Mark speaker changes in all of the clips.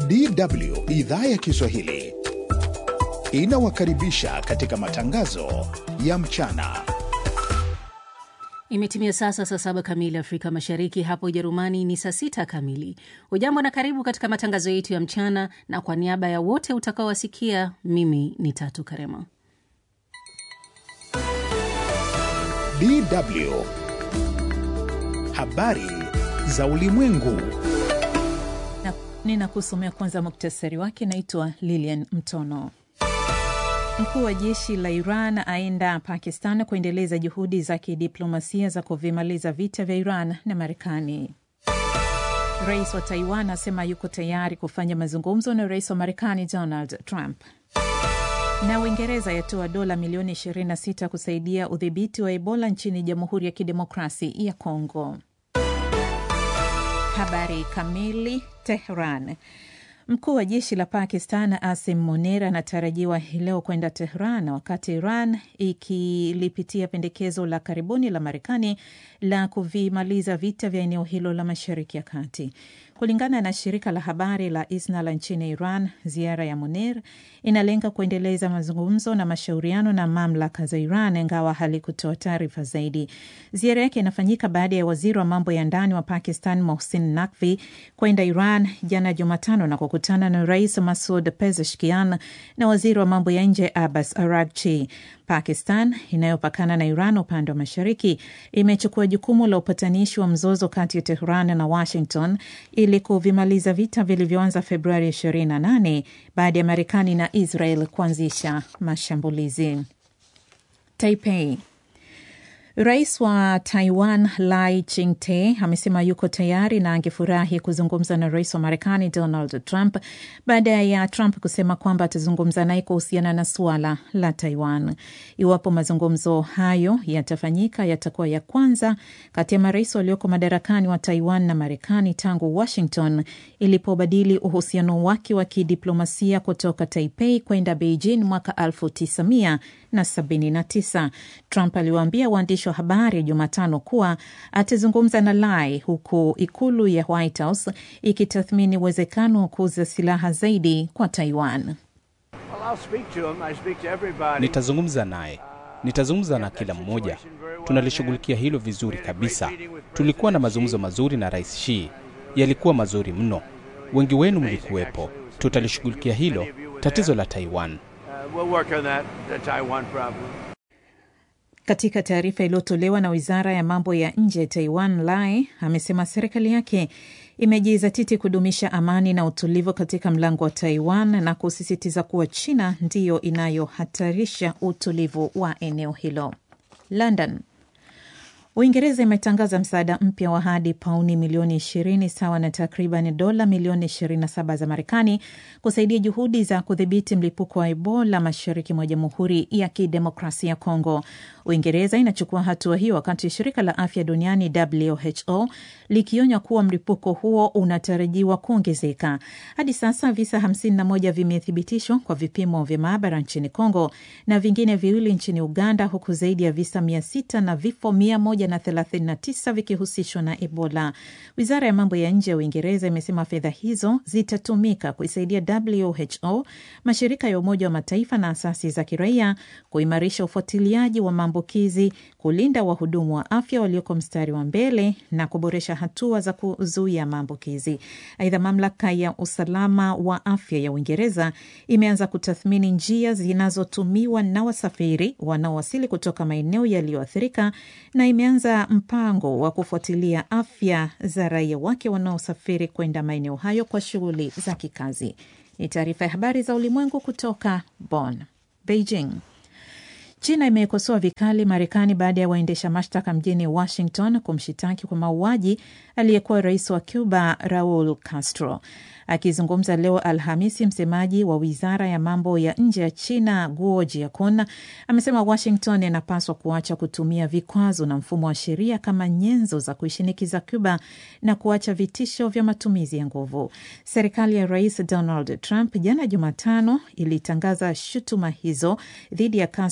Speaker 1: DW idhaa ya Kiswahili inawakaribisha katika matangazo ya mchana.
Speaker 2: Imetimia sasa saa saba kamili Afrika Mashariki, hapo Ujerumani ni saa sita kamili. Ujambo na karibu katika matangazo yetu ya mchana, na kwa niaba ya wote utakaowasikia, mimi ni Tatu Karema.
Speaker 1: DW habari za ulimwengu.
Speaker 3: Ninakusomea kwanza muktasari wake. Naitwa Lilian Mtono. Mkuu wa jeshi la Iran aenda Pakistan kuendeleza juhudi za kidiplomasia za kuvimaliza vita vya Iran na Marekani. Rais wa Taiwan asema yuko tayari kufanya mazungumzo na rais wa Marekani Donald Trump. Na Uingereza yatoa dola milioni 26 kusaidia udhibiti wa Ebola nchini Jamhuri ya Kidemokrasi ya Kongo. Habari kamili. Tehran. Mkuu wa jeshi la Pakistan Asim Munir anatarajiwa hii leo kwenda Tehran wakati Iran ikilipitia pendekezo la karibuni la Marekani la kuvimaliza vita vya eneo hilo la Mashariki ya Kati. Kulingana na shirika la habari la ISNA la nchini Iran, ziara ya Munir inalenga kuendeleza mazungumzo na mashauriano na mamlaka za Iran, ingawa halikutoa taarifa zaidi. Ziara yake inafanyika baada ya waziri wa mambo ya ndani wa Pakistan Mohsin Nakvi kwenda Iran jana Jumatano na kukutana na Rais Masud Pezeshkian na waziri wa mambo ya nje Abbas Aragchi. Pakistan inayopakana na Iran upande wa mashariki imechukua jukumu la upatanishi wa mzozo kati ya Tehran na Washington ili kuvimaliza vita vilivyoanza Februari 28 baada ya Marekani na Israel kuanzisha mashambulizi. Taipei. Rais wa Taiwan Lai Ching-te amesema yuko tayari na angefurahi kuzungumza na rais wa Marekani Donald Trump baada ya Trump kusema kwamba atazungumza naye kuhusiana na suala la Taiwan. Iwapo mazungumzo hayo yatafanyika, yatakuwa ya kwanza kati ya marais walioko madarakani wa Taiwan na Marekani tangu Washington ilipobadili uhusiano wake wa kidiplomasia kutoka Taipei kwenda Beijing mwaka 1979. Trump aliwaambia waandishi wa habari Jumatano kuwa atazungumza na Lai huku ikulu ya White House ikitathmini uwezekano wa kuuza silaha zaidi kwa Taiwan.
Speaker 4: Nitazungumza naye, nitazungumza na kila mmoja. Tunalishughulikia hilo vizuri kabisa. Tulikuwa na mazungumzo mazuri na Rais Xi, yalikuwa mazuri mno. Wengi wenu mlikuwepo. Tutalishughulikia hilo tatizo la Taiwan.
Speaker 3: Katika taarifa iliyotolewa na wizara ya mambo ya nje ya Taiwan, Lai amesema serikali yake imejizatiti kudumisha amani na utulivu katika mlango wa Taiwan na kusisitiza kuwa China ndiyo inayohatarisha utulivu wa eneo hilo. London. Uingereza imetangaza msaada mpya wa hadi pauni milioni 20 sawa na takriban dola milioni 27 za Marekani kusaidia juhudi za kudhibiti mlipuko wa Ebola mashariki mwa Jamhuri ya Kidemokrasia ya Kongo. Uingereza inachukua hatua hiyo wakati shirika la afya duniani WHO likionya kuwa mlipuko huo unatarajiwa kuongezeka. Hadi sasa visa 51 vimethibitishwa kwa vipimo vya maabara nchini Kongo na vingine viwili nchini Uganda, huku zaidi ya visa 600 na vifo 139 vikihusishwa na Ebola. Wizara ya mambo ya nje ya Uingereza imesema fedha hizo zitatumika kuisaidia WHO, mashirika ya Umoja wa Mataifa na asasi za kiraia kuimarisha ufuatiliaji wa maambukizi, kulinda wahudumu wa afya walioko mstari wa mbele na kuboresha hatua za kuzuia maambukizi. Aidha, mamlaka ya usalama wa afya ya Uingereza imeanza kutathmini njia zinazotumiwa na wasafiri wanaowasili kutoka maeneo yaliyoathirika na imeanza mpango wa kufuatilia afya za raia wake wanaosafiri kwenda maeneo hayo kwa shughuli za kikazi. Ni taarifa ya habari za ulimwengu kutoka Bonn. Beijing. China imekosoa vikali Marekani baada ya waendesha mashtaka mjini Washington kumshitaki kwa mauaji aliyekuwa rais wa Cuba Raul Castro. Akizungumza leo Alhamisi, msemaji wa wizara ya mambo ya nje ya China Guo Jiakun amesema Washington inapaswa kuacha kutumia vikwazo na mfumo wa sheria kama nyenzo za kuishinikiza Cuba na kuacha vitisho vya matumizi ya nguvu. Serikali ya Rais Donald Trump jana Jumatano ilitangaza shutuma hizo dhidi ya Castro kwamba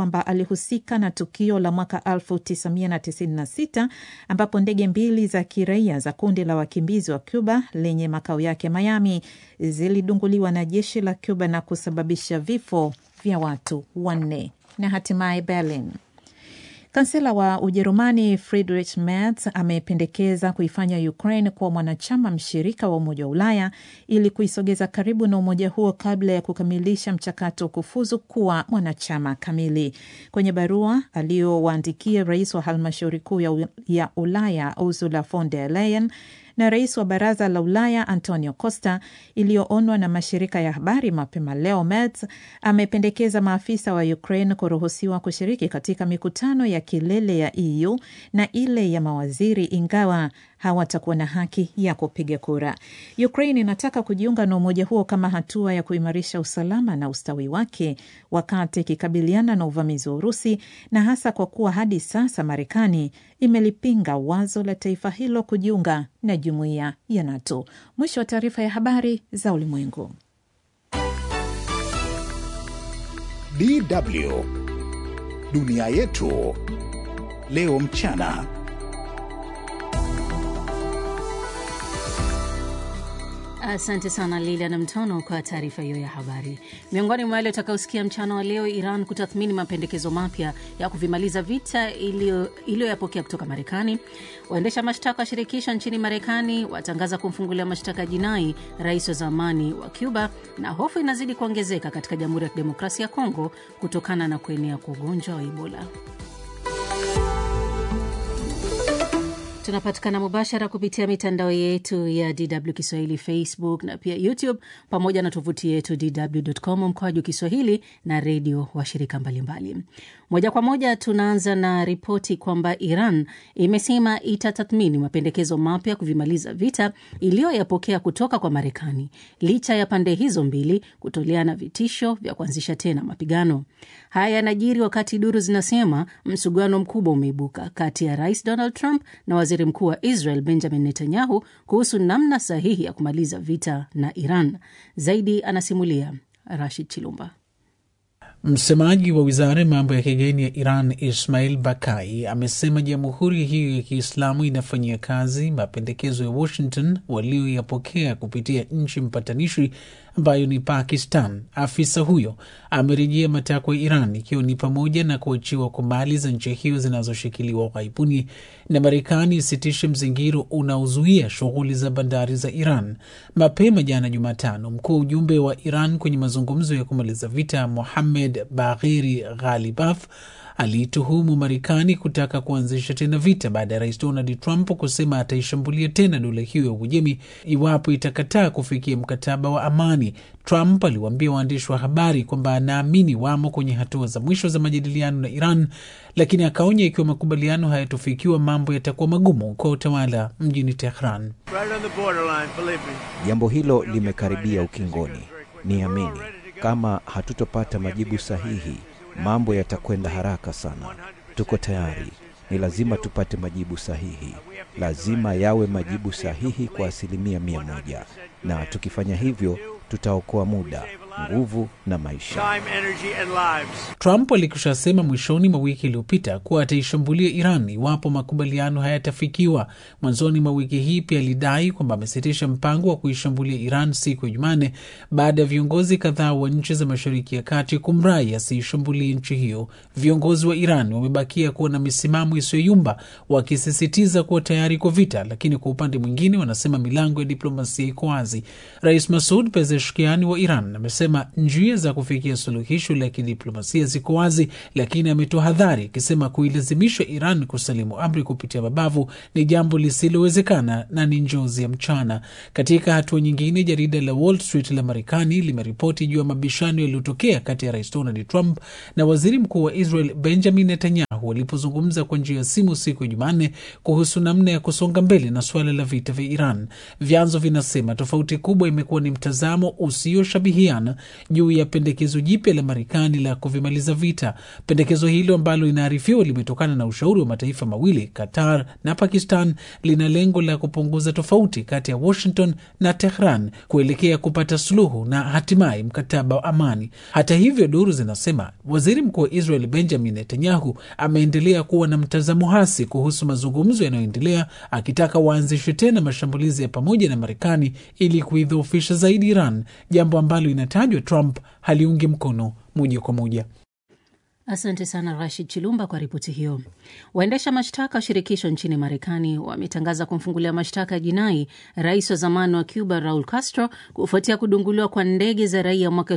Speaker 3: kwamba alihusika na tukio la mwaka 1996 ambapo ndege mbili za kiraia za kundi la wakimbizi wa Cuba lenye makao yake Miami zilidunguliwa na jeshi la Cuba na kusababisha vifo vya watu wanne. Na hatimaye Berlin. Kansela wa Ujerumani Friedrich Merz amependekeza kuifanya Ukraine kuwa mwanachama mshirika wa Umoja wa Ulaya ili kuisogeza karibu na umoja huo kabla ya kukamilisha mchakato wa kufuzu kuwa mwanachama kamili. Kwenye barua aliyowaandikia rais wa halmashauri kuu ya Ulaya Ursula von der Leyen na rais wa baraza la Ulaya Antonio Costa iliyoonwa na mashirika ya habari mapema leo, Merz amependekeza maafisa wa Ukraine kuruhusiwa kushiriki katika mikutano ya kilele ya EU na ile ya mawaziri, ingawa hawatakuwa na haki ya kupiga kura. Ukraine inataka kujiunga na umoja huo kama hatua ya kuimarisha usalama na ustawi wake wakati ikikabiliana na uvamizi wa Urusi, na hasa kwa kuwa hadi sasa Marekani imelipinga wazo la taifa hilo kujiunga na jumuiya ya NATO. Mwisho wa taarifa ya habari za ulimwengu.
Speaker 1: DW dunia yetu leo mchana.
Speaker 2: Asante sana Lila na Mtono kwa taarifa hiyo ya habari. Miongoni mwa wale utakaosikia mchana wa leo, Iran kutathmini mapendekezo mapya ya kuvimaliza vita iliyoyapokea kutoka Marekani. Waendesha mashtaka wa shirikisho nchini Marekani watangaza kumfungulia mashtaka jinai rais wa zamani wa Cuba, na hofu inazidi kuongezeka katika Jamhuri ya Kidemokrasia ya Kongo kutokana na kuenea kwa ugonjwa wa Ebola. Tunapatikana mubashara kupitia mitandao yetu ya DW Kiswahili, Facebook na pia YouTube, pamoja na tovuti yetu dw.com mkoaju Kiswahili na redio washirika mbalimbali. Moja kwa moja tunaanza na ripoti kwamba Iran imesema itatathmini mapendekezo mapya kuvimaliza vita iliyoyapokea kutoka kwa Marekani licha ya pande hizo mbili kutoleana vitisho vya kuanzisha tena mapigano. Haya yanajiri wakati duru zinasema msuguano mkubwa umeibuka kati ya Rais Donald Trump na waziri mkuu wa Israel Benjamin Netanyahu kuhusu namna sahihi ya kumaliza vita na Iran. Zaidi anasimulia Rashid Chilumba.
Speaker 5: Msemaji wa wizara ya mambo ya kigeni ya Iran Ismail Bakai amesema jamhuri hiyo ya Kiislamu inafanyia kazi mapendekezo ya Washington walioyapokea kupitia nchi mpatanishi ambayo ni Pakistan. Afisa huyo amerejea matakwa ya Iran ikiwa ni pamoja na kuachiwa kwa mali za nchi hiyo zinazoshikiliwa ughaibuni na Marekani isitishe mzingiro unaozuia shughuli za bandari za Iran. Mapema jana Jumatano, mkuu wa ujumbe wa Iran kwenye mazungumzo ya kumaliza vita Mohammed Bagheri Ghalibaf aliituhumu Marekani kutaka kuanzisha tena vita baada ya rais Donald Trump kusema ataishambulia tena dola hiyo ya Uajemi iwapo itakataa kufikia mkataba wa amani. Trump aliwaambia waandishi wa habari kwamba anaamini wamo kwenye hatua za mwisho za majadiliano na Iran, lakini akaonya ikiwa makubaliano hayatofikiwa mambo yatakuwa magumu kwa utawala mjini Tehran.
Speaker 6: Jambo hilo limekaribia ukingoni. Niamini, kama hatutopata majibu sahihi mambo yatakwenda haraka sana. Tuko tayari, ni lazima tupate majibu sahihi, lazima yawe majibu sahihi kwa asilimia mia moja, na tukifanya hivyo tutaokoa muda, nguvu na maisha.
Speaker 5: Trump alikushasema mwishoni mwa wiki iliyopita kuwa ataishambulia Iran iwapo makubaliano hayatafikiwa. Mwanzoni mwa wiki hii pia alidai kwamba amesitisha mpango wa kuishambulia Iran siku ya Jumane baada ya viongozi kadhaa wa nchi za Mashariki ya Kati kumrai asiishambulie nchi hiyo. Viongozi wa Iran wamebakia kuwa na misimamo isiyoyumba, wakisisitiza kuwa tayari kwa vita, lakini kwa upande mwingine wanasema milango ya diplomasia iko wazi. Rais Masud Pezeshkiani wa Iran amesema njia za kufikia suluhisho la kidiplomasia ziko wazi, lakini ametoa hadhari akisema kuilazimisha Iran kusalimu amri kupitia mabavu ni jambo lisilowezekana na ni njozi ya mchana. Katika hatua nyingine, jarida la Wall Street la Marekani limeripoti juu ya mabishano yaliyotokea kati ya rais Donald Trump na waziri mkuu wa Israel Benjamin Netanyahu walipozungumza kwa njia ya simu siku ya Jumanne kuhusu namna ya kusonga mbele na suala la vita vya Iran. Vyanzo vinasema tofauti kubwa imekuwa ni mtazamo usioshabihiana juu ya pendekezo jipya la Marekani la kuvimaliza vita. Pendekezo hilo ambalo inaarifiwa limetokana na ushauri wa mataifa mawili, Qatar na Pakistan, lina lengo la kupunguza tofauti kati ya Washington na Tehran kuelekea kupata suluhu na hatimaye mkataba wa amani. Hata hivyo, duru zinasema waziri mkuu wa Israel Benjamin Netanyahu ameendelea kuwa na mtazamo hasi kuhusu mazungumzo yanayoendelea, akitaka waanzishwe tena mashambulizi ya pamoja na Marekani ili kuidhoofisha zaidi Iran, jambo ambalo inatajwa Trump haliungi mkono moja kwa moja.
Speaker 2: Asante sana Rashid Chilumba kwa ripoti hiyo. Waendesha mashtaka wa shirikisho nchini Marekani wametangaza kumfungulia mashtaka ya jinai rais wa zamani wa Cuba Raul Castro kufuatia kudunguliwa kwa ndege za raia mwaka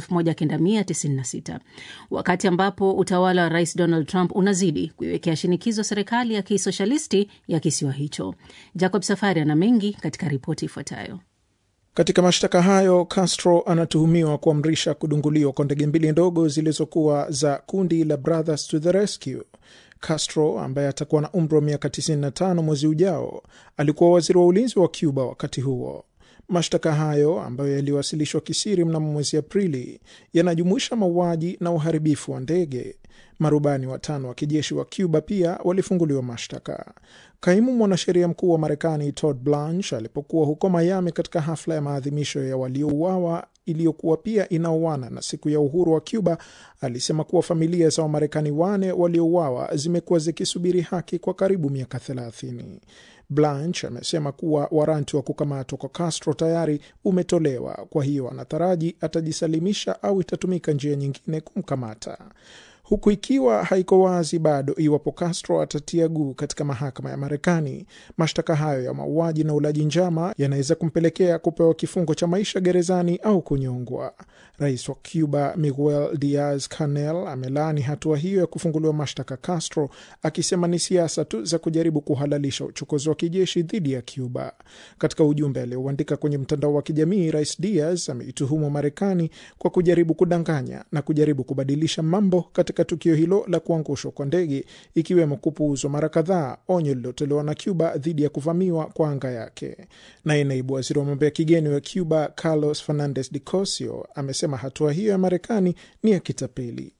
Speaker 2: 1996 wakati ambapo utawala wa rais Donald Trump unazidi kuiwekea shinikizo serikali ya kisoshalisti ya kisiwa hicho. Jacob Safari ana mengi katika ripoti ifuatayo.
Speaker 7: Katika mashtaka hayo Castro anatuhumiwa kuamrisha kudunguliwa kwa ndege mbili ndogo zilizokuwa za kundi la Brothers to the Rescue. Castro ambaye atakuwa na umri wa miaka 95 mwezi ujao alikuwa waziri wa ulinzi wa Cuba wakati huo. Mashtaka hayo ambayo yaliwasilishwa kisiri mnamo mwezi Aprili yanajumuisha mauaji na uharibifu wa ndege. Marubani watano wa kijeshi wa Cuba pia walifunguliwa mashtaka. Kaimu mwanasheria mkuu wa Marekani Todd Blanche alipokuwa huko Miami katika hafla ya maadhimisho ya waliouawa iliyokuwa pia inaoana na siku ya uhuru wa Cuba alisema kuwa familia za Wamarekani wane waliouawa zimekuwa zikisubiri haki kwa karibu miaka thelathini. Blanche amesema kuwa waranti wa kukamatwa kwa Castro tayari umetolewa, kwa hiyo anataraji atajisalimisha au itatumika njia nyingine kumkamata huku ikiwa haiko wazi bado iwapo Castro atatia guu katika mahakama ya Marekani. Mashtaka hayo ya mauaji na ulaji njama yanaweza kumpelekea kupewa kifungo cha maisha gerezani au kunyongwa. Rais wa Cuba Miguel Diaz Canel amelaani hatua hiyo ya kufunguliwa mashtaka Castro, akisema ni siasa tu za kujaribu kuhalalisha uchokozi wa kijeshi dhidi ya Cuba. Katika ujumbe aliouandika kwenye mtandao wa kijamii, Rais Diaz ameituhumu Marekani kwa kujaribu kudanganya na kujaribu kubadilisha mambo katika tukio hilo la kuangushwa kwa ndege ikiwemo kupuuzwa mara kadhaa onyo lililotolewa na Cuba dhidi ya kuvamiwa kwa anga yake. Naye naibu waziri wa mambo ya kigeni wa Cuba Carlos Fernandez de Cosio amesema hatua hiyo ya Marekani ni ya kitapeli.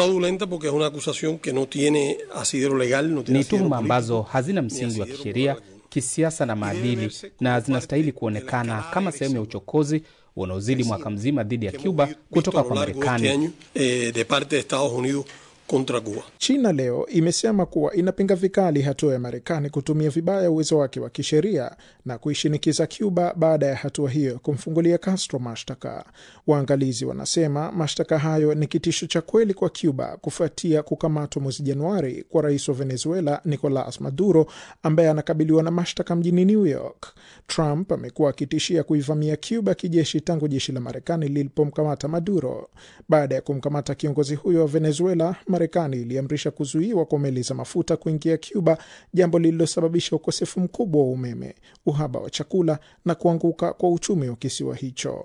Speaker 4: Ni tuhuma ambazo hazina msingi wa kisheria, kisiasa na maadili, na zinastahili kuonekana kama sehemu ya uchokozi unaozidi mwaka mzima dhidi ya Cuba kutoka kwa Marekani.
Speaker 7: China leo imesema kuwa inapinga vikali hatua ya Marekani kutumia vibaya uwezo wake wa kisheria na kuishinikiza Cuba baada ya hatua hiyo kumfungulia Castro mashtaka. Waangalizi wanasema mashtaka hayo ni kitisho cha kweli kwa Cuba kufuatia kukamatwa mwezi Januari kwa rais wa Venezuela Nicolas Maduro ambaye anakabiliwa na mashtaka mjini New York. Trump amekuwa akitishia kuivamia Cuba kijeshi tangu jeshi la Marekani lilipomkamata Maduro. Baada ya kumkamata kiongozi huyo wa Venezuela, Marekani iliamrisha kuzuiwa kwa meli za mafuta kuingia Cuba, jambo lililosababisha ukosefu mkubwa wa umeme, uhaba wa chakula na kuanguka kwa uchumi wa kisiwa hicho.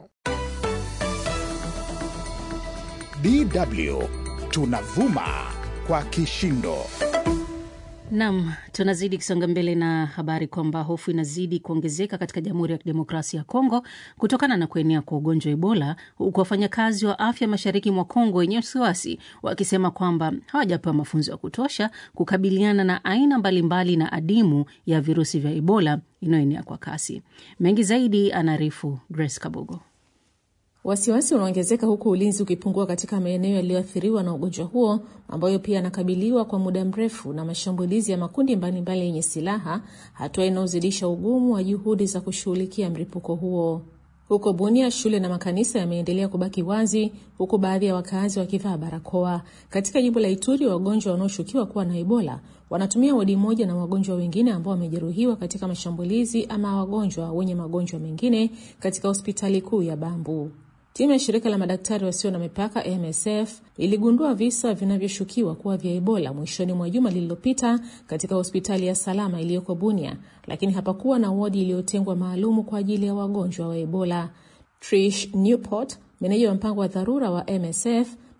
Speaker 1: DW tunavuma kwa kishindo.
Speaker 2: Nam, tunazidi kusonga mbele na habari kwamba hofu inazidi kuongezeka katika Jamhuri ya Kidemokrasia ya Kongo kutokana na kuenea kwa ugonjwa wa Ebola, huku wafanyakazi wa afya mashariki mwa Kongo wenye wasiwasi wakisema kwamba hawajapewa mafunzo ya kutosha kukabiliana na aina mbalimbali na adimu ya virusi vya Ebola inayoenea kwa kasi. Mengi zaidi anaarifu Grace Kabogo.
Speaker 3: Wasiwasi unaongezeka huku ulinzi ukipungua katika maeneo yaliyoathiriwa na ugonjwa huo ambayo pia yanakabiliwa kwa muda mrefu na mashambulizi ya makundi mbalimbali yenye silaha, hatua inayozidisha ugumu wa juhudi za kushughulikia mlipuko huo. Huko Bunia, shule na makanisa yameendelea kubaki wazi huku baadhi ya wakazi wakivaa barakoa. Katika jimbo la Ituri, wagonjwa wanaoshukiwa kuwa na Ebola wanatumia wodi moja na wagonjwa wengine ambao wamejeruhiwa katika mashambulizi ama wagonjwa wenye magonjwa mengine katika hospitali kuu ya Bambu. Timu ya shirika la madaktari wasio na mipaka MSF iligundua visa vinavyoshukiwa kuwa vya Ebola mwishoni mwa juma lililopita katika hospitali ya Salama iliyoko Bunia, lakini hapakuwa na wodi iliyotengwa maalumu kwa ajili ya wagonjwa wa Ebola. Trish Newport, meneja wa mpango wa dharura wa MSF,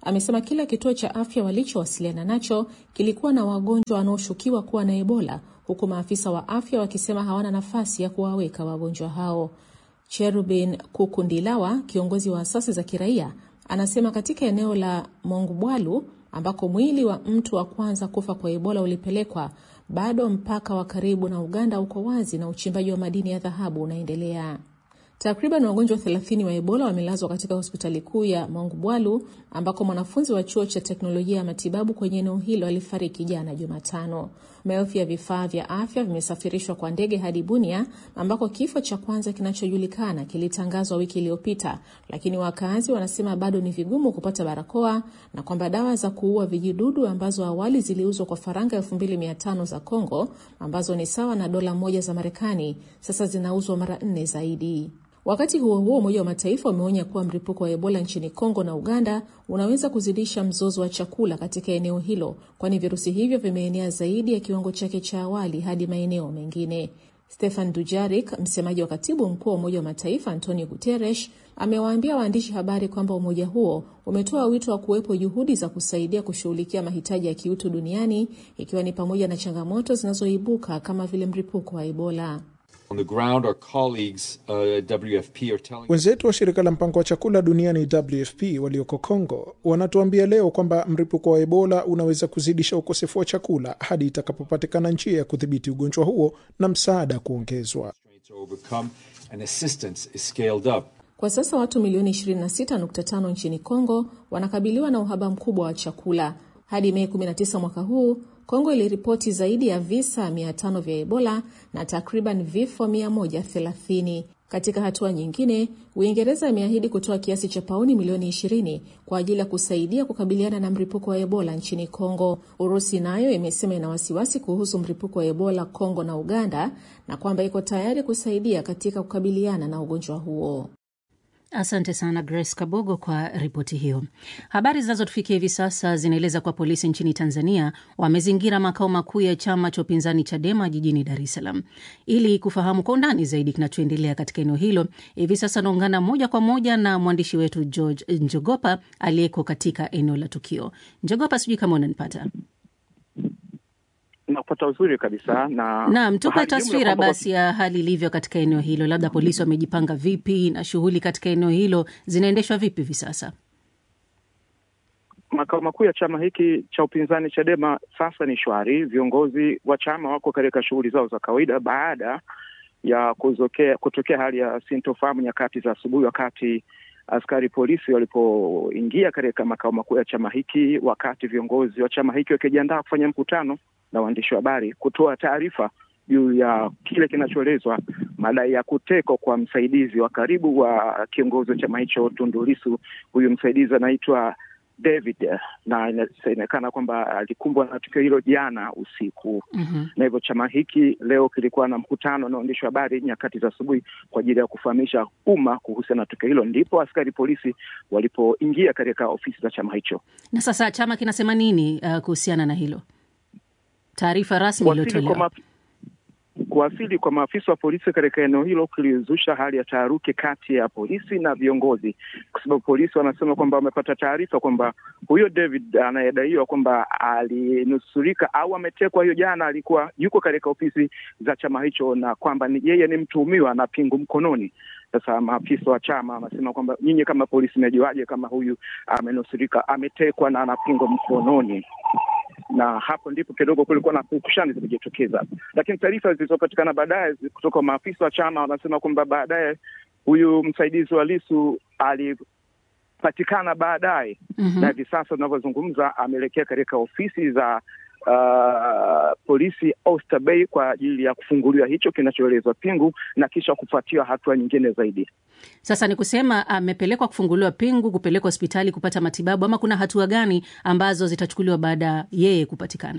Speaker 8: amesema kila kituo cha afya walichowasiliana nacho kilikuwa na wagonjwa wanaoshukiwa kuwa na Ebola, huku maafisa wa afya wakisema hawana nafasi ya kuwaweka wagonjwa hao. Cherubin Kukundilawa, kiongozi wa asasi za kiraia, anasema katika eneo la Mongubwalu ambako mwili wa mtu wa kwanza kufa kwa Ebola ulipelekwa, bado mpaka wa karibu na Uganda uko wazi na uchimbaji wa madini ya dhahabu unaendelea. Takriban wagonjwa 30 wa Ebola wamelazwa katika hospitali kuu ya Mongubwalu ambako mwanafunzi wa chuo cha teknolojia ya matibabu kwenye eneo hilo alifariki jana Jumatano. Maelfu ya vifaa vya afya vimesafirishwa kwa ndege hadi Bunia ambako kifo cha kwanza kinachojulikana kilitangazwa wiki iliyopita, lakini wakazi wanasema bado ni vigumu kupata barakoa na kwamba dawa za kuua vijidudu ambazo awali ziliuzwa kwa faranga 2500 za Kongo ambazo ni sawa na dola moja za Marekani sasa zinauzwa mara nne zaidi. Wakati huo huo, Umoja wa Mataifa umeonya kuwa mlipuko wa Ebola nchini Kongo na Uganda unaweza kuzidisha mzozo wa chakula katika eneo hilo, kwani virusi hivyo vimeenea zaidi ya kiwango chake cha awali hadi maeneo mengine. Stefan Dujarik, msemaji wa katibu mkuu wa Umoja wa Mataifa Antonio Guterres, amewaambia waandishi habari kwamba umoja huo umetoa wito wa kuwepo juhudi za kusaidia kushughulikia mahitaji ya kiutu duniani, ikiwa ni pamoja na changamoto zinazoibuka kama vile mlipuko wa Ebola.
Speaker 9: On the ground, our colleagues, uh, WFP are telling
Speaker 7: Wenzetu wa shirika la mpango wa chakula duniani WFP walioko Kongo wanatuambia leo kwamba mlipuko wa Ebola unaweza kuzidisha ukosefu wa chakula hadi itakapopatikana njia ya kudhibiti ugonjwa huo na msaada kuongezwa.
Speaker 9: to overcome and assistance is scaled up.
Speaker 8: Kwa sasa watu milioni 26.5 nchini Kongo wanakabiliwa na uhaba mkubwa wa chakula. Hadi Mei 19 mwaka huu, Kongo iliripoti zaidi ya visa 500 vya Ebola na takriban vifo 130. Katika hatua nyingine, Uingereza imeahidi kutoa kiasi cha pauni milioni 20 kwa ajili ya kusaidia kukabiliana na mlipuko wa Ebola nchini Kongo. Urusi nayo imesema ina wasiwasi kuhusu mlipuko wa Ebola Kongo na Uganda na kwamba iko tayari kusaidia katika kukabiliana na ugonjwa huo.
Speaker 2: Asante sana Grace Kabogo kwa ripoti hiyo. Habari zinazotufikia hivi sasa zinaeleza kuwa polisi nchini Tanzania wamezingira makao makuu ya chama cha upinzani Chadema jijini Dar es Salaam. Ili kufahamu kwa undani zaidi kinachoendelea katika eneo hilo, hivi sasa naungana moja kwa moja na mwandishi wetu George Njogopa aliyeko katika eneo la tukio. Njogopa, sijui kama unanipata?
Speaker 10: Nakupata uzuri kabisa na
Speaker 2: Naam, tupe
Speaker 10: hali jumla
Speaker 2: taswira
Speaker 10: kwamba
Speaker 2: basi ya hali ilivyo katika eneo hilo, labda polisi wamejipanga vipi na shughuli katika eneo hilo zinaendeshwa vipi hivi sasa?
Speaker 10: makao makuu ya chama hiki cha upinzani Chadema sasa ni shwari. Viongozi wa chama wako katika shughuli zao za kawaida baada ya kuzokea, kutokea hali ya sintofahamu nyakati za asubuhi, wakati askari polisi walipoingia katika makao makuu ya chama hiki, wakati viongozi wa chama hiki wakijiandaa kufanya mkutano na waandishi wa habari kutoa taarifa juu ya kile kinachoelezwa madai ya kutekwa kwa msaidizi wa karibu wa kiongozi wa chama hicho Tundu Lissu. Huyu msaidizi anaitwa David na inasemekana kwamba alikumbwa na tukio hilo jana usiku.
Speaker 2: Mhm.
Speaker 10: Na hivyo chama hiki leo kilikuwa na mkutano na waandishi wa habari nyakati za asubuhi kwa ajili ya kufahamisha umma kuhusiana na tukio hilo, ndipo askari polisi walipoingia katika ofisi za chama hicho.
Speaker 2: Na sasa chama kinasema nini uh, kuhusiana na hilo? Taarifa rasmi
Speaker 10: Kuwasili kwa,
Speaker 2: iliyotolewa.
Speaker 10: ma... kuwasili kwa maafisa wa polisi katika eneo hilo kulizusha hali ya taharuki kati ya polisi na viongozi, kwa sababu polisi wanasema kwamba wamepata taarifa kwamba huyo David anayedaiwa kwamba alinusurika au ametekwa hiyo jana, alikuwa yuko katika ofisi za chama hicho, na kwamba ni yeye ni mtuhumiwa na pingu mkononi. Sasa maafisa wa chama wanasema kwamba nyinyi kama polisi mmejuaje kama huyu amenusurika, ametekwa na ana pingu mkononi? na hapo ndipo kidogo kulikuwa na pukushani zimejitokeza, lakini taarifa zilizopatikana baadaye kutoka kwa maafisa wa chama wanasema kwamba baadaye huyu msaidizi wa Lisu alipatikana baadaye
Speaker 2: Mhm.
Speaker 10: na hivi sasa tunavyozungumza ameelekea katika ofisi za uh, polisi Oyster Bay kwa ajili ya kufunguliwa hicho kinachoelezwa pingu na kisha kufuatiwa hatua nyingine zaidi.
Speaker 2: Sasa ni kusema amepelekwa kufunguliwa pingu, kupelekwa hospitali kupata matibabu, ama kuna hatua gani ambazo zitachukuliwa baada ya yeye kupatikana?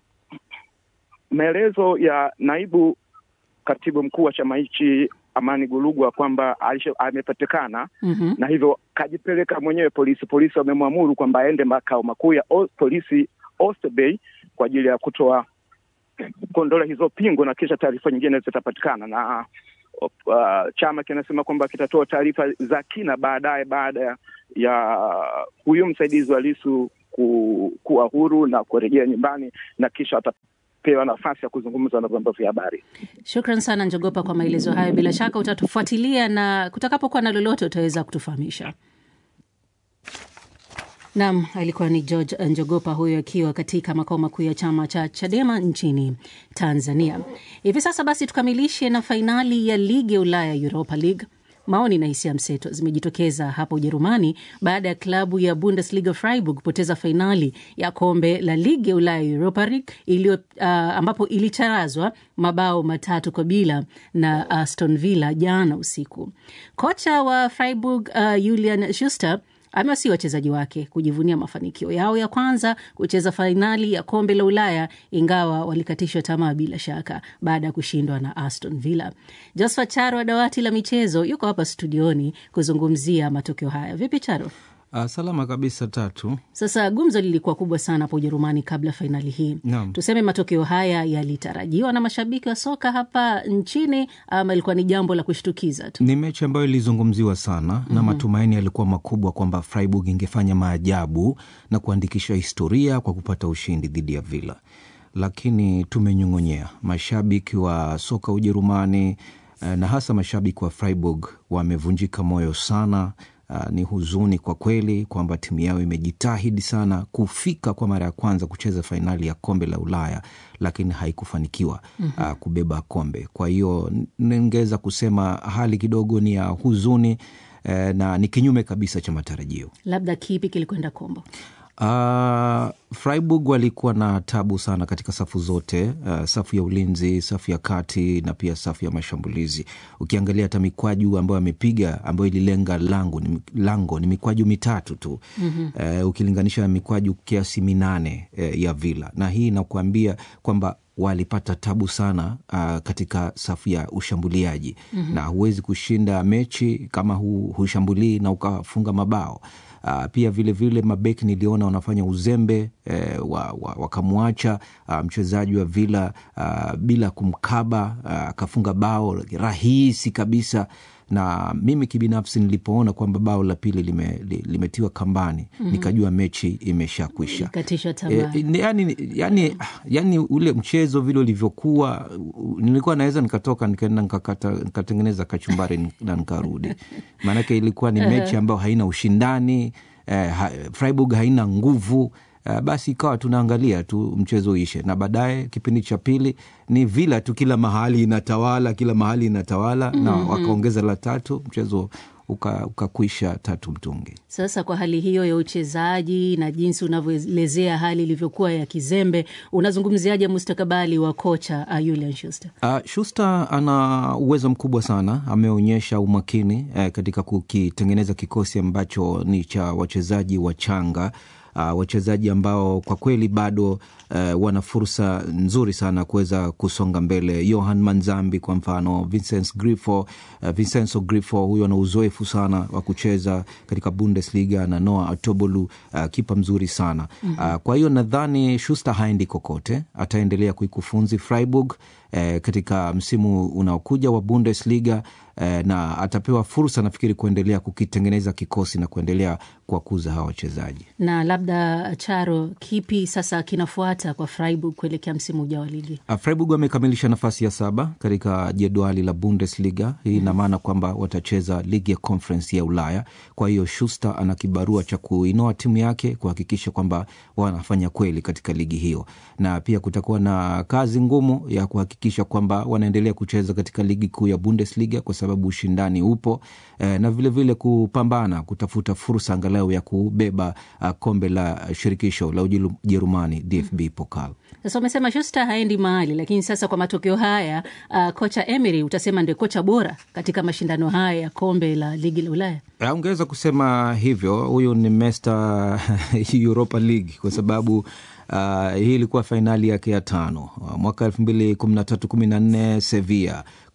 Speaker 10: Maelezo ya naibu katibu mkuu wa chama hichi Amani Golugwa kwamba alisha- amepatikana
Speaker 2: Mhm.
Speaker 10: na hivyo kajipeleka mwenyewe polisi. Polisi wamemwamuru kwamba aende makao makuu ya o- polisi Oyster Bay kwa ajili ya kutoa kuondola hizo pingu na kisha taarifa nyingine zitapatikana na uh, chama kinasema kwamba kitatoa taarifa za kina baadaye baada ya ya huyu msaidizi wa Lisu ku, kuwa huru na kurejea nyumbani na kisha atapewa nafasi ya kuzungumza na vyombo vya habari.
Speaker 2: Shukran sana Njogopa kwa maelezo hayo. Bila shaka utatufuatilia na kutakapokuwa na lolote utaweza kutufahamisha. Nam alikuwa ni George Njogopa huyo akiwa katika makao makuu ya chama cha Chadema nchini Tanzania. Hivi sasa basi tukamilishe na fainali ya ligi ya Ulaya, Europa League. Maoni na hisia mseto zimejitokeza hapa Ujerumani baada ya klabu ya Bundesliga Freiburg kupoteza fainali ya kombe la ligi ya Ulaya Europa League iliyo uh, ambapo ilicharazwa mabao matatu kwa bila na Aston Villa jana usiku. Kocha wa Freiburg uh, Julian Schuster amewasii wachezaji wake kujivunia mafanikio yao ya kwanza kucheza fainali ya kombe la Ulaya, ingawa walikatishwa tamaa bila shaka baada ya kushindwa na Aston Villa. Josephat Charo wa dawati la michezo yuko hapa studioni kuzungumzia matokeo haya. Vipi Charo?
Speaker 6: Uh, salama kabisa tatu.
Speaker 2: Sasa gumzo lilikuwa kubwa sana hapa Ujerumani kabla fainali hii.
Speaker 6: Naam.
Speaker 2: Tuseme matokeo haya yalitarajiwa na mashabiki wa soka hapa nchini ama ilikuwa ni jambo la kushtukiza tu?
Speaker 6: Ni mechi ambayo ilizungumziwa sana mm -hmm. na matumaini yalikuwa makubwa kwamba Freiburg ingefanya maajabu na kuandikisha historia kwa kupata ushindi dhidi ya Villa, lakini tumenyong'onyea. Mashabiki wa soka Ujerumani na hasa mashabiki wa Freiburg wamevunjika moyo sana. Uh, ni huzuni kwa kweli kwamba timu yao imejitahidi sana kufika kwa mara ya kwanza kucheza fainali ya kombe la Ulaya, lakini haikufanikiwa mm -hmm. uh, kubeba kombe. Kwa hiyo ningeweza kusema hali kidogo ni ya huzuni eh, na ni kinyume kabisa cha matarajio.
Speaker 2: Labda kipi kilikwenda kombo?
Speaker 6: Uh, Freiburg walikuwa na tabu sana katika safu zote, uh, safu ya ulinzi, safu ya kati na pia safu ya mashambulizi. Ukiangalia hata mikwaju ambayo amepiga ambayo ililenga lango ni, lango ni mikwaju mitatu tu mm -hmm. uh, ukilinganisha na mikwaju kiasi minane uh, ya Villa, na hii inakuambia kwamba walipata tabu sana uh, katika safu ya ushambuliaji mm -hmm. na huwezi kushinda mechi kama hu, hushambulii na ukafunga mabao. Uh, pia vilevile vile mabeki niliona wanafanya uzembe eh, wakamwacha wa, wa uh, mchezaji wa Villa uh, bila kumkaba akafunga uh, bao rahisi kabisa na mimi kibinafsi nilipoona kwamba bao la pili lime, limetiwa kambani mm -hmm. nikajua mechi imeshakwisha.
Speaker 2: E,
Speaker 6: yani, yani, yani ule mchezo vile ulivyokuwa, nilikuwa naweza nikatoka nikaenda nikatengeneza kachumbari na nikarudi, maanake ilikuwa ni mechi ambayo haina ushindani eh, ha, Freiburg haina nguvu Uh, basi ikawa tunaangalia tu mchezo uishe, na baadaye kipindi cha pili ni Villa tu, kila mahali inatawala, kila mahali inatawala mm -hmm. na wakaongeza la tatu, mchezo ukakwisha uka tatu mtungi.
Speaker 2: Sasa kwa hali hiyo ya uchezaji na jinsi unavyoelezea hali ilivyokuwa ya kizembe, unazungumziaje mustakabali wa kocha uh, Julian Schuster?
Speaker 6: Uh, Schuster ana uwezo mkubwa sana, ameonyesha umakini eh, katika kukitengeneza kikosi ambacho ni cha wachezaji wachanga Uh, wachezaji ambao kwa kweli bado uh, wana fursa nzuri sana kuweza kusonga mbele. Johan Manzambi kwa mfano, Vincent Grifo, uh, Vincenzo Grifo huyo ana uzoefu sana wa kucheza katika Bundesliga na Noah Atobolu, uh, kipa mzuri sana mm -hmm. uh, kwa hiyo nadhani Schuster haendi kokote, ataendelea kuikufunzi Freiburg eh, katika msimu unaokuja wa Bundesliga eh, na atapewa fursa nafikiri kuendelea kukitengeneza kikosi na kuendelea kuwakuza hawa wachezaji.
Speaker 2: Na labda Charo, kipi sasa kinafuata kwa Freiburg kuelekea msimu ujao wa ligi?
Speaker 6: Uh, Freiburg wamekamilisha nafasi ya saba katika jedwali la Bundesliga. Hii ina maana mm -hmm. kwamba watacheza ligi ya Conference ya Ulaya. Kwa hiyo Schuster ana kibarua cha kuinoa timu yake kuhakikisha kwamba wanafanya kweli katika ligi hiyo, na pia kutakuwa na kazi ngumu ya kuhakikisha kwamba wanaendelea kucheza katika ligi kuu ya Bundesliga kwa sababu ushindani upo eh, na vilevile vile kupambana kutafuta fursa angalau ya kubeba uh, kombe la shirikisho la Ujerumani DFB Pokal.
Speaker 2: Sasa umesema Schuster haendi mahali, lakini sasa kwa matokeo haya uh, kocha Emery utasema ndio kocha bora katika mashindano haya ya kombe la ligi la Ulaya.
Speaker 6: Ungeweza kusema hivyo, huyu ni Mr Europa League kwa sababu Uh, hii ilikuwa fainali yake ya tano mwaka elfu mbili kumi na tatu kumi na nne Sevilla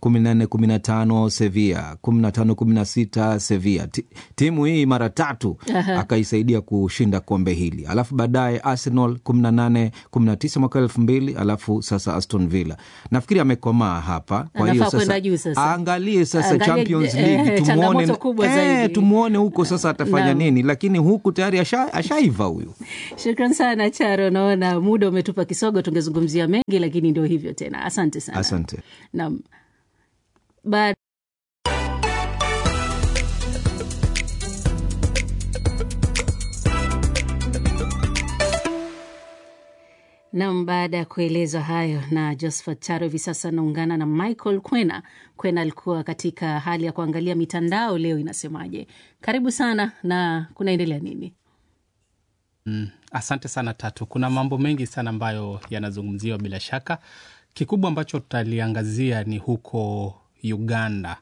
Speaker 6: kumi na nne kumi na tano Sevilla, kumi na tano kumi na sita Sevilla. Ti- Timu hii mara tatu
Speaker 2: Aha.
Speaker 6: akaisaidia kushinda kombe hili, alafu baadaye Arsenal kumi na nane kumi na tisa mwaka elfu mbili alafu sasa Aston Villa. Nafikiri amekomaa hapa, kwa hiyo
Speaker 2: Anafaa kwenda
Speaker 6: sasa
Speaker 2: juu sasa.
Speaker 6: aangalie sasa
Speaker 2: Angalie,
Speaker 6: Champions
Speaker 2: eh,
Speaker 6: League
Speaker 2: changamoto
Speaker 6: tumuone,
Speaker 2: kubwa
Speaker 6: eh,
Speaker 2: zaidi.
Speaker 6: tumuone huko sasa atafanya
Speaker 2: Naam.
Speaker 6: nini, lakini huku tayari asha- ashaiva huyu.
Speaker 2: Shukran sana Charo, naona muda umetupa kisogo, tungezungumzia mengi lakini ndio hivyo tena. Asante sana.
Speaker 6: Asante.
Speaker 2: Naam. Ba- Nam, baada ya kuelezwa hayo na Josephat Charo, hivi sasa anaungana na Michael Kwena. Kwena alikuwa katika hali ya kuangalia mitandao leo inasemaje. Karibu sana, na kunaendelea nini?
Speaker 4: Mm, asante sana Tatu. Kuna mambo mengi sana ambayo yanazungumziwa bila shaka. Kikubwa ambacho tutaliangazia ni huko Uganda.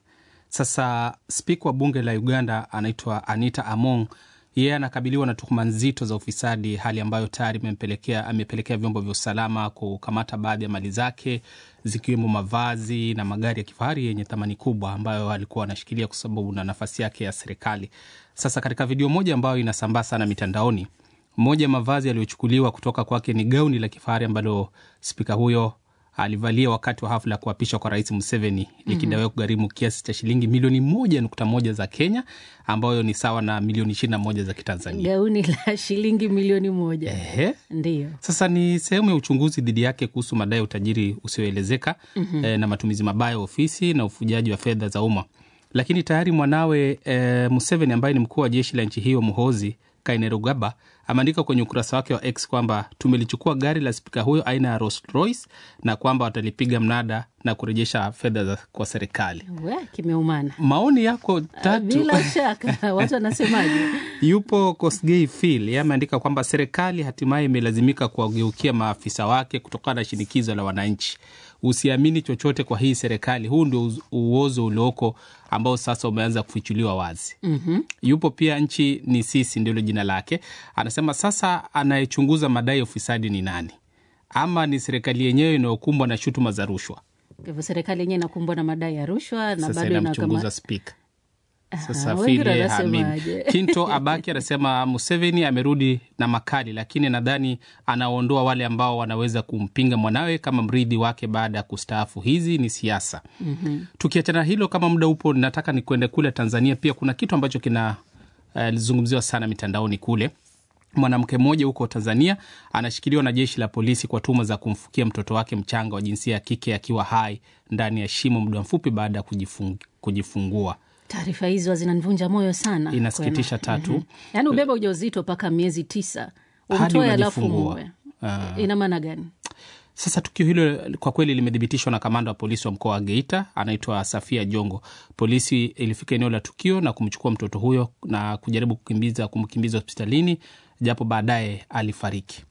Speaker 4: Sasa spika wa bunge la Uganda anaitwa Anita Among, yeye anakabiliwa na tuhuma nzito za ufisadi, hali ambayo tayari imempelekea amepelekea vyombo vya usalama kukamata baadhi ya mali zake zikiwemo mavazi na magari ya kifahari yenye thamani kubwa ambayo alikuwa anashikilia kwa sababu na nafasi yake ya serikali. Sasa katika video moja ambayo inasambaa sana mitandaoni, moja ya mavazi yaliyochukuliwa kutoka kwake ni gauni la kifahari ambalo spika huyo alivalia wakati wa hafla ya kuapishwa kwa rais Museveni likidaiwa kugharimu kiasi cha shilingi milioni moja nukta moja za Kenya ambayo ni sawa na milioni ishirini na moja za Kitanzania.
Speaker 2: Gauni la shilingi milioni moja.
Speaker 4: Ehe.
Speaker 2: Ndiyo.
Speaker 4: Sasa ni sehemu ya uchunguzi dhidi yake kuhusu madai ya utajiri usioelezeka
Speaker 2: Mhm.
Speaker 4: eh, na matumizi mabaya ya ofisi na ufujaji wa fedha za umma. Lakini tayari mwanawe eh, Museveni ambaye ni mkuu wa jeshi la nchi hiyo Muhozi Kainerugaba ameandika kwenye ukurasa wake wa X kwamba tumelichukua gari la spika huyo aina ya Rolls Royce na kwamba watalipiga mnada na kurejesha fedha za- kwa serikali.
Speaker 2: We, kimeumana.
Speaker 4: Maoni yako tatu
Speaker 2: Bila shaka watu wanasemaje?
Speaker 4: Yupo Kosgei Phil, yeye ameandika kwamba serikali hatimaye imelazimika kuwageukia maafisa wake kutokana na shinikizo la wananchi. Usiamini chochote kwa hii serikali, huu ndio uz- uozo ulioko ambao sasa umeanza kufichuliwa wazi.
Speaker 2: Mhm.
Speaker 4: Yupo pia nchi ni sisi, ndilo jina lake. Anasema sasa anayechunguza madai ya ufisadi ni nani, ama ni serikali yenyewe inayokumbwa na shutuma za rushwa?
Speaker 2: Kwa hivyo serikali yenyewe inakumbwa na madai ya rushwa na
Speaker 4: Sasa
Speaker 2: bado
Speaker 4: inamchunguza
Speaker 2: inakama...
Speaker 4: spika.
Speaker 2: Ah,
Speaker 4: Sasa
Speaker 2: wengine
Speaker 4: Phil
Speaker 2: wanasemaje?
Speaker 4: haamini. Kinto Abaki anasema Museveni amerudi na makali, lakini nadhani anaondoa wale ambao wanaweza kumpinga mwanawe kama mrithi wake baada ya kustaafu. Hizi ni siasa.
Speaker 2: Mhm.
Speaker 4: Tukiachana hilo, kama muda upo, nataka ni kwende kule Tanzania. Pia kuna kitu ambacho kinazungumziwa uh, sana mitandaoni kule. Mwanamke mmoja huko Tanzania anashikiliwa na jeshi la polisi kwa tuhuma za kumfukia mtoto wake mchanga wa jinsia ya kike akiwa hai ndani ya shimo muda mfupi baada ya kujifung, kujifungua.
Speaker 2: Taarifa hizo zinanivunja moyo sana.
Speaker 4: Inasikitisha
Speaker 2: Kwema.
Speaker 4: tatu.
Speaker 2: Mhm. Yaani ubeba ujauzito mpaka miezi tisa
Speaker 4: Hadi
Speaker 2: umtoe alafu
Speaker 4: unajifungua.
Speaker 2: muue,
Speaker 4: Ah.
Speaker 2: ina maana gani?
Speaker 4: Sasa tukio hilo kwa kweli limethibitishwa na kamanda wa polisi wa mkoa wa Geita, anaitwa Safia Jongo. Polisi ilifika eneo la tukio na kumchukua mtoto huyo na kujaribu kukimbiza kumkimbiza hospitalini, japo baadaye alifariki.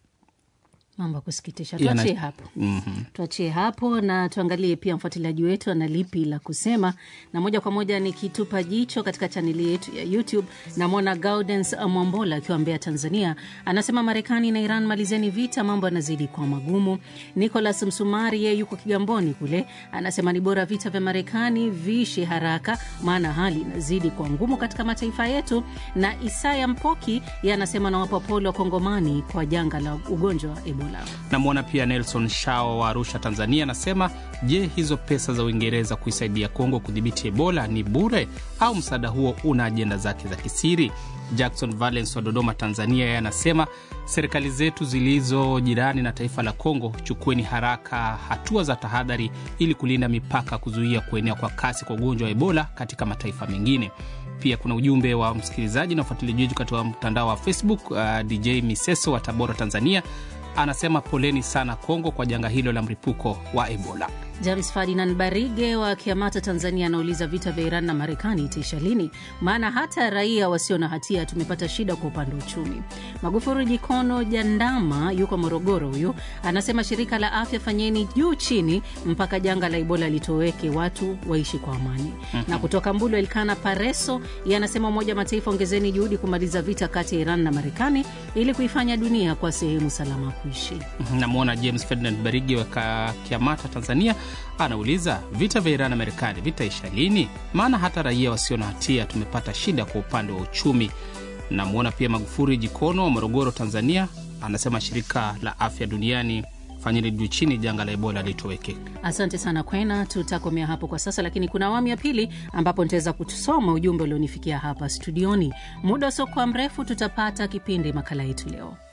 Speaker 2: Mambo ya kusikitisha.
Speaker 4: Yana-
Speaker 2: Tuachie hapo.
Speaker 4: Mhm.
Speaker 2: tuachie hapo na tuangalie pia mfuatiliaji wetu ana lipi la kusema, na moja kwa moja nikitupa jicho katika chaneli yetu ya YouTube, namwona Gaudens Mwambola akiwa Mbeya, Tanzania, anasema Marekani na Iran, malizeni vita, mambo yanazidi kuwa magumu. Nicolas Msumari yeye yuko Kigamboni kule, anasema ni bora vita vya Marekani viishe haraka, maana hali inazidi kuwa ngumu katika mataifa yetu. Na Isaya Mpoki yeye anasema nawapa pole wa Kongomani kwa janga la ugonjwa wa Ebola.
Speaker 4: Namwona pia Nelson Shao wa Arusha, Tanzania, anasema je, hizo pesa za Uingereza kuisaidia Kongo kudhibiti Ebola ni bure au msaada huo una ajenda zake za kisiri? Jackson Valens wa Dodoma, Tanzania, yeye anasema serikali zetu zilizo jirani na taifa la Kongo, chukueni haraka hatua za tahadhari ili kulinda mipaka, kuzuia kuenea kwa kasi kwa ugonjwa wa Ebola katika mataifa mengine. Pia kuna ujumbe wa msikilizaji na ufuatiliaji wetu katika mtandao wa Facebook. Uh, DJ Miseso wa Tabora, Tanzania anasema poleni sana Kongo kwa janga hilo la mlipuko wa Ebola.
Speaker 2: James Ferdinand Barige wa Kiamata, Tanzania, anauliza vita vya Iran na Marekani itaisha lini? Maana hata raia wasio na hatia tumepata shida kwa upande wa uchumi. Magufuri Jikono Jandama yuko Morogoro, huyu anasema shirika la afya, fanyeni juu chini mpaka janga la Ebola litoweke, watu waishi kwa amani.
Speaker 11: Mhm.
Speaker 2: Na kutoka Mbulu, Elkana Pareso yeye anasema Umoja wa Mataifa, ongezeni juhudi kumaliza vita kati ya Iran na Marekani ili kuifanya dunia kwa sehemu salama ya kuishi.
Speaker 4: Namwona James Ferdinand Barigi wa Ka- Kiamata, Tanzania, anauliza vita vya Iran na Marekani vitaisha lini? Maana hata raia wasio na hatia tumepata shida kwa upande wa uchumi. Namwona pia Magufuri Jikono wa Morogoro, Tanzania, anasema shirika la afya duniani fanyeni juu chini janga la Ebola litoweke.
Speaker 2: Asante sana Kwena, tutakomea hapo kwa sasa, lakini kuna awamu ya pili ambapo nitaweza kusoma ujumbe ulionifikia hapa studioni. Muda usiokuwa mrefu tutapata kipindi makala yetu leo.